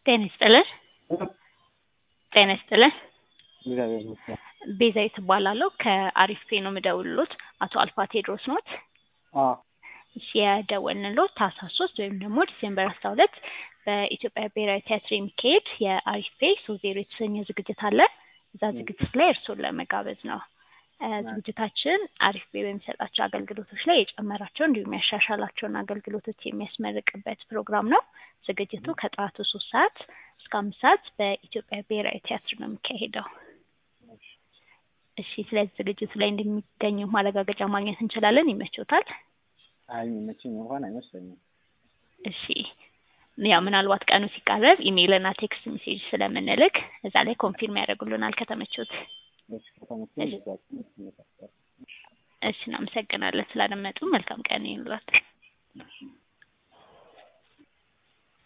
ጤና ይስጥልን። ጤና ይስጥልን። እግዚአብሔር ይመስገን። ቤዛዊት እባላለሁ ከአሪፍ ፔ ነው የምደውልሎት። አቶ አልፋ ቴድሮስ ኖት? አዎ እሺ የደወልንሎት ታህሳስ ሶስት ወይም ደግሞ ዲሴምበር አስራ ሁለት በኢትዮጵያ ብሔራዊ ቲያትር የሚካሄድ የአሪፍ ፔ ሶስት ዜሮ የተሰኘ ዝግጅት አለ። እዛ ዝግጅት ላይ እርስዎን ለመጋበዝ ነው። እ ዝግጅታችን አሪፍ ፔ በሚሰጣቸው አገልግሎቶች ላይ የጨመራቸው እንዲሁም ያሻሻላቸውን አገልግሎቶች የሚያስመርቅበት ፕሮግራም ነው። ዝግጅቱ ከጠዋቱ ሶስት ሰዓት እስከ አምስት ሰዓት በኢትዮጵያ ብሔራዊ ቲያትር ነው የሚካሄደው። እሺ ስለዚህ ዝግጅቱ ላይ እንደሚገኙ ማረጋገጫ ማግኘት እንችላለን? ይመችዎታል? አይ የሚመቸኝ እንኳን አይመስለኝም። እሺ ያው ምናልባት ቀኑ ሲቃረብ ኢሜይል እና ቴክስት ሜሴጅ ስለምንልክ እዛ ላይ ኮንፊርም ያደርጉልናል ከተመቾት። እሺ ከተመቸኝ በዛ እሺ እናመሰግናለን ስላደመጡ። መልካም ቀን ይሁንልዎት።